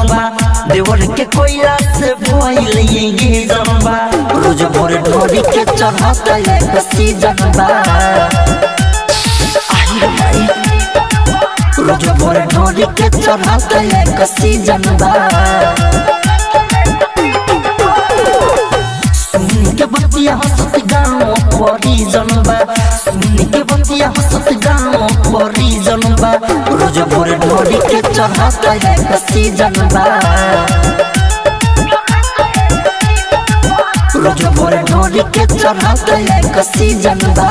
जनबा देवर के कोयला से भइल ये जनबा रोज भोर ढोरी के चढ़ता एक सीजन बा आई रे माई रोज भोर ढोरी के चढ़ता एक सीजन बा सुन के बतिया हंसत गाँव परी जनबा सुन के बतिया हंसत गाँव परी जनबा रोज भोर ढोरी के चढ़ता एक सीजन बा रोज भोर ढोरी के चढ़ता एक सीजन बा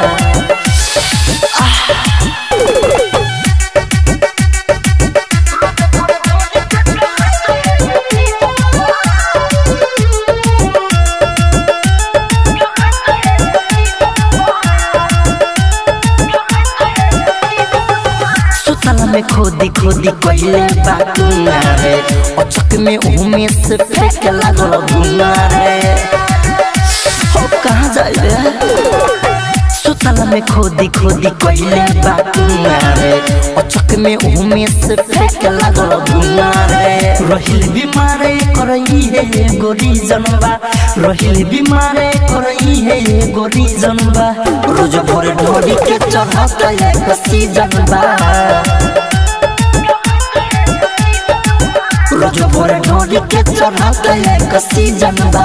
सुतल में खोदी खोदी कहिले बाकुना रे अचक में उमे से फेंक लागल गुना रे हो कहाँ जाए रे सुतल में खोदी खोदी कहिले बाकुना रे अचक में उमे से फेंक लागल गुना रे रहिल बीमारे करई है गोरी जनबा रहिल बीमारे करई है गोरी जनबा रोज भोर ढोरी के चढ़ता एक सीजन बा रोज भोर ढोरी के चढ़ता एक सीजन बा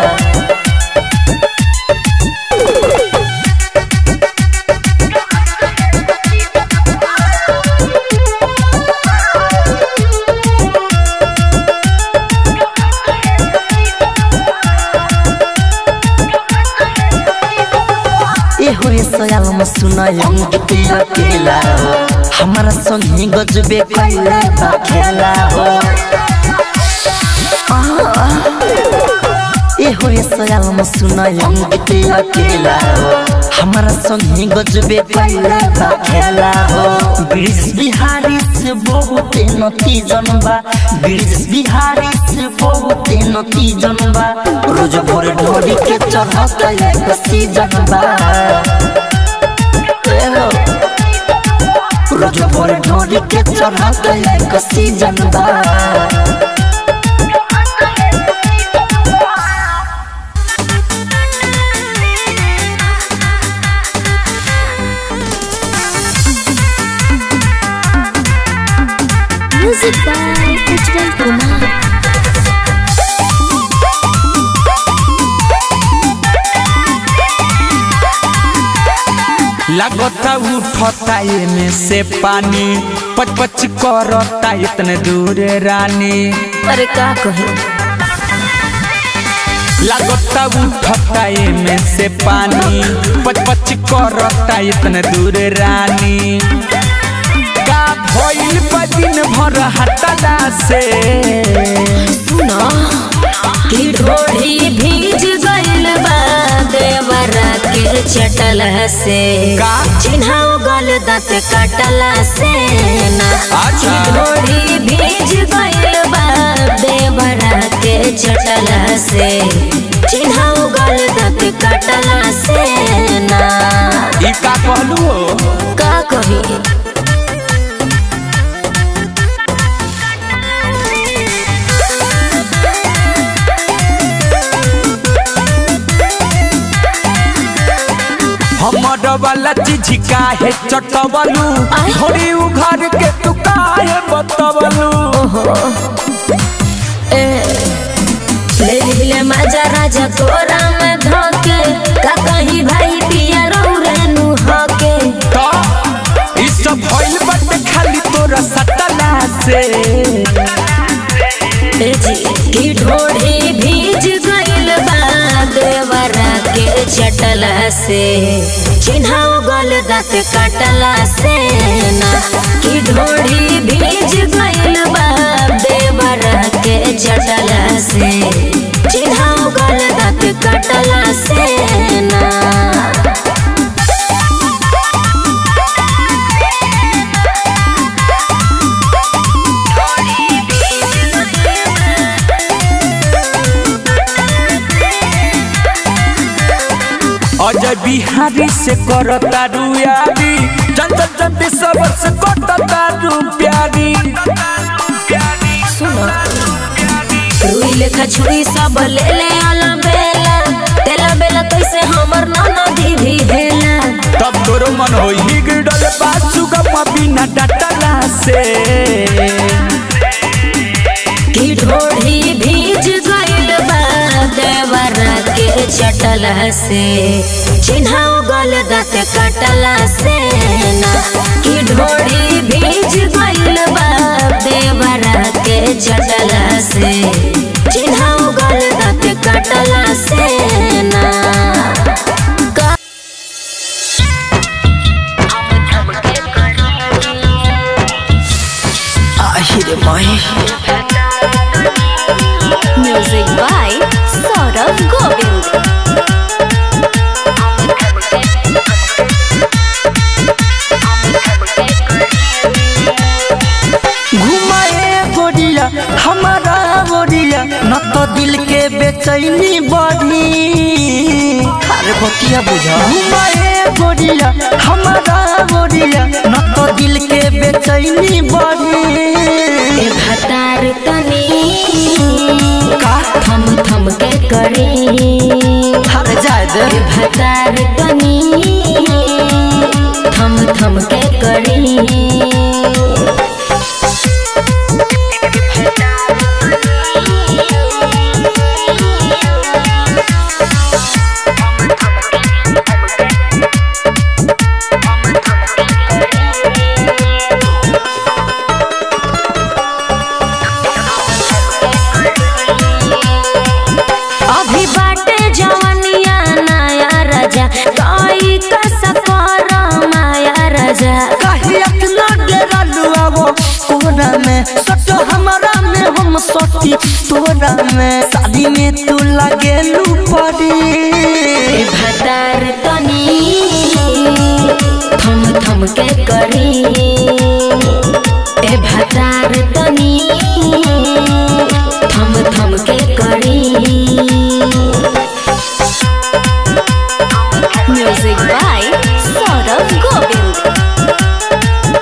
ए हो रे सयाल म सुनाय गीत अकेला हो हमारा संगी गजबे कैला बा खेला हो ए हो रे सयाल म सुनाय गीत अकेला हो हमारा संगी गजबे कैला बा खेला हो ब्रिज बिहारी से बहुत नती जनबा ब्रिज बिहारी से बहुत नती जनबा रोज भोर ढोरी के चढ़ता एक सीजन बा ए हो, रोज भोर ढोरी के चढ़ता एक सीजन बा Music by Ujjwal Kumar. लगता उठता में से पानी पच पच करता इतने दूर रानी अरे का कहे लगता उठता में से पानी पच पच करता इतने दूर रानी का भइल बा दिन भर हटला से सुनो कि ढोढ़ी भीज गइल बा देवरा के चटल से का? चिन्हाओ गल दांत कटला से ना अच्छा। कि ढोढ़ी भीज गइल बा देवरा के चटल से चिन्हाओ गल दांत कटला से ना ई का कहलू हो का कही हमर वाला चीज काहे चटवलू आय। थोड़ी उघर के तू काहे बतवलू ले ले मजा राजा तोरा में धोके का कहीं भाई पिया रौरेनु हके तो ई सब भइल बाटे खाली तोरा सटला से ए जी की ढोढ़ी भीज गइल बा देवरा के चटला से चिन्हाओ गल दांत कटला से ना की ढोढ़ी भीज गइल बा देवरा के चटला से चिन्हाओ गल दांत कटला से ना अजय बिहारी से करता रुयारी जनता जब सब से कटता रु प्यारी सुनो लेखा छुरी सब ले ले आला बेला तेला बेला कैसे हमर ननदी भी हेला तब तोरो मन होई बिगड़ल बा सुगम बिना डटला से की ढोढ़ी भीज गइल बा देवरा के चटला से चिन्हाओ गल दाँत कटला से ना की ढोढ़ी भीज गइल बा देवरा के चटला से चिन्हाओ गल दाँत कटला से ना আহিरे माई म्यूजिक बाय सौरभ गोविंद घुमाए गोरिया हमारा गोरिया न तो दिल के बेचैनी बढ़ी अरे बतिया बुझा घुमाए गोरिया हमारा गोरिया न तो दिल के बेचैनी बढ़ी ए भतार तनी का थम थम के करी हर जाए दे ए भतार तनी थम थम के करी अभी बाटे जवनिया नया राजा कोई कसकर माया राजा काहे इतना डेरा लुआवो कोरा में सट हमारा में हम सटी तोरा में शादी में तू लगे लू पड़ी ए भतार तनी थम थम के करी ए भतार तनी थम थम के करी music by Saurabh Govind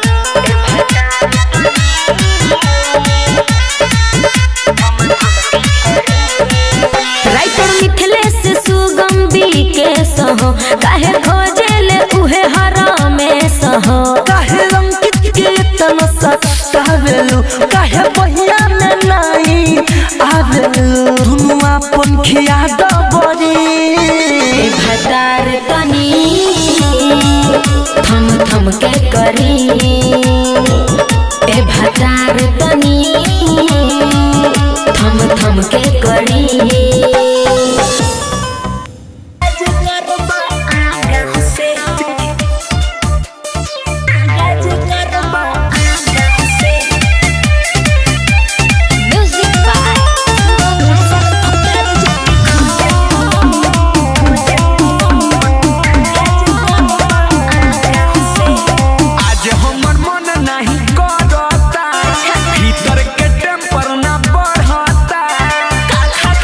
writer Mithilesh Sugam के सहो काहे खोजेले उहे हरामे सहो काहे अंकित के इतना सतावेलू काहे बहिया में नहीं आवेलू दुनु अपन खिया दबरी ए भतार तनी थम थम के करी ए भतार तनी थम थम के करी म्यूजिक बाय आज हमर मन नहीं करता भीतर के टेम्पर ना बढ़ता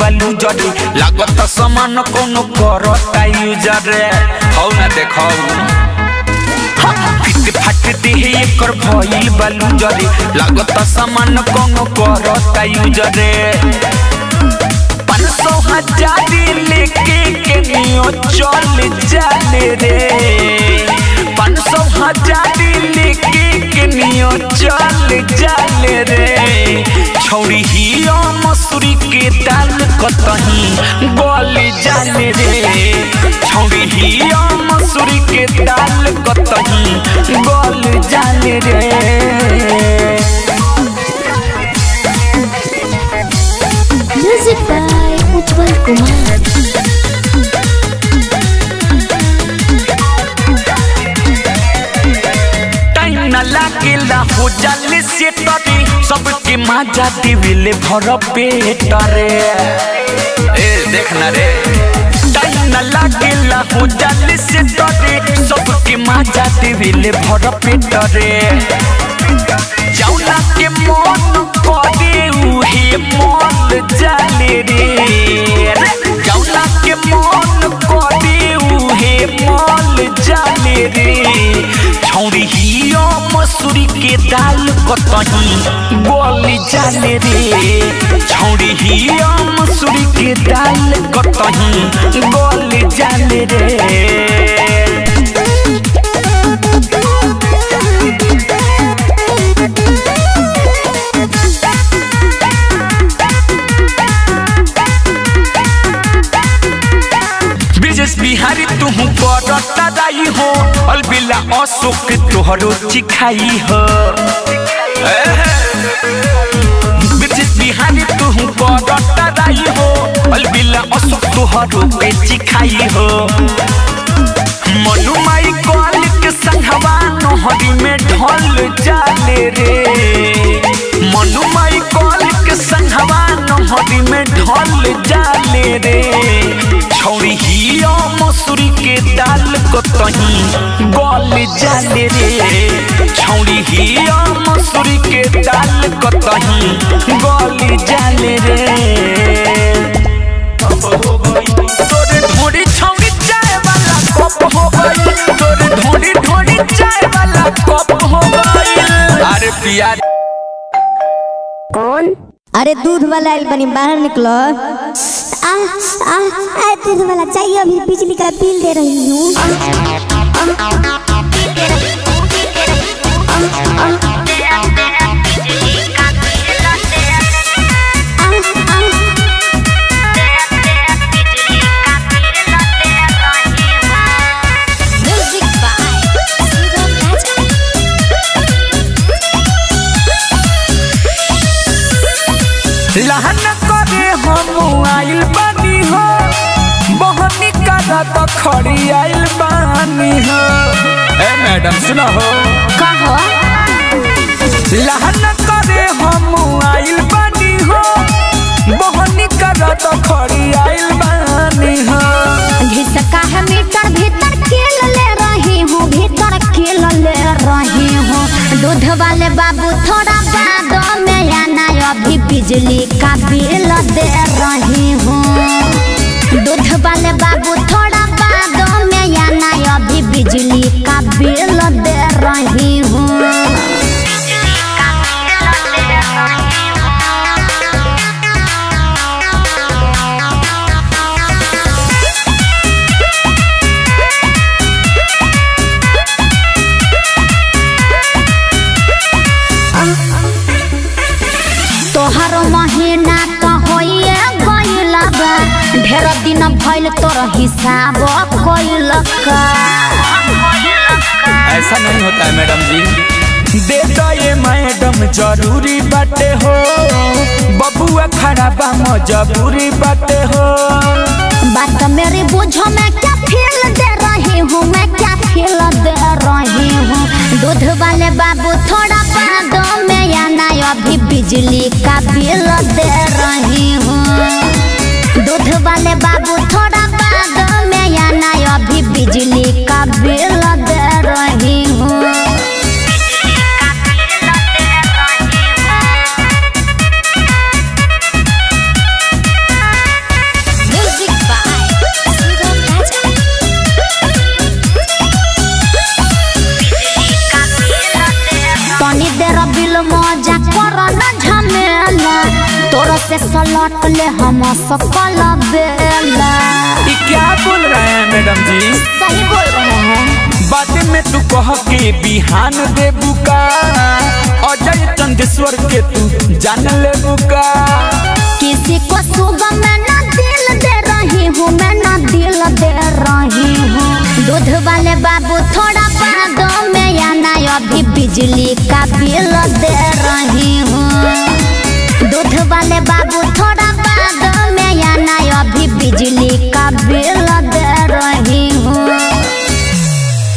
बालू जरे लागत समान कोनो करता यूजर हौ ना देखौ फिट फाट देह एकर भइल बालू जरे लागत समान कोनो करता यूजर पाँच सौ हजार लेके के नियो चल जाले रे पाँच सौ हजार लेके के नियो चल जाले रे छौरी ही मसूरी के दाल कतही गल जाले रे छौरी ही मसूरी के दाल कतही गल जाले रे music by Ujjwal Kumar time न लागेला हो जाले से तरे सबके मजा दिविले भर पेट रे ए देखना रे टाइम न लागेला हो जाले से तरे सबके मजा दिविले भर पेट रे जौना के मन करे उहे मल जाले रे जौना के मन करे उहे मल जाले रे छौरी हियो मसूरी के दाल कतही गल जाले रे छौरी हियो मसूरी के दाल कतही गल जाले रे ब्रिजेश बिहारी तुहू करता दाई हो अलबिला अशोक तोहरो चिखाई हो ब्रिजेश बिहारी तुहू करता दाई हो अलबिला अशोक तोहरो के चिखाई हो मनु माई कॉल के संघवा नहरी में ढल जाले रे मनु माई कॉल के संघवा नहरी में ढल जाले रे छौरी हिया मसूरी के दाल कतही गल जाले रे छौरी हिया मसूरी के दाल कतही गल जाले रे तोरे ढोरी छौरी चाय वाला कप हो गई तोरे ढोरी ढोरी चाय वाला कप हो गई अरे पिया कौन अरे दूध वाला आइल बनी बाहर निकलो आ आ आ दूध वाला चाहिए अभी बिजली का बिल दे रही हूँ म्यूजिक बाय सुगम राजा लहन करे हम आइल बानी हो बहनी करा तो खड़ी आइल बानी हो ए मैडम सुनो हो कहो लहन करे हम आइल बानी हो बहनी करा तो खड़ी आइल बानी हो घिसका है मीटर भीतर खेल ले रही हूँ भीतर खेल ले रही हूँ दूध वाले बाबू थोड़ा बाद में आना अभी बिजली का बिल दे रही हूँ दूध वाले बाबू थोड़ा बाद में आना अभी बिजली का बिल दे रही हूँ तोहर महीना तो होइए गइल बा ढेर दिन भइल तोर हिसाब कइल का ऐसा नहीं होता है मैडम जी दे दो ये मैडम जरूरी बाटे हो बबुआ खड़ा बा मजबूरी बाटे हो बात मेरी बुझो मैं क्या फील दे रही हूँ मैं क्या फील दे रही हूँ दूध वाले बाबू थोड़ा बाद में आना अभी बिजली का बिल दे रही हूँ दूध वाले बाबू थोड़ा बाद में आना अभी बिजली का बिल दे रही हूँ से सलट ले हम सकल बेला ये क्या बोल रहे हैं मैडम जी सही बोल रहे हैं बात में तू कह के बिहान दे बुका अजय चंदेश्वर के तू जान ले बुका किसी को सुबह मैं ना दिल दे रही हूँ मैं ना दिल दे रही हूँ दूध वाले बाबू थोड़ा बाद में आना अभी बिजली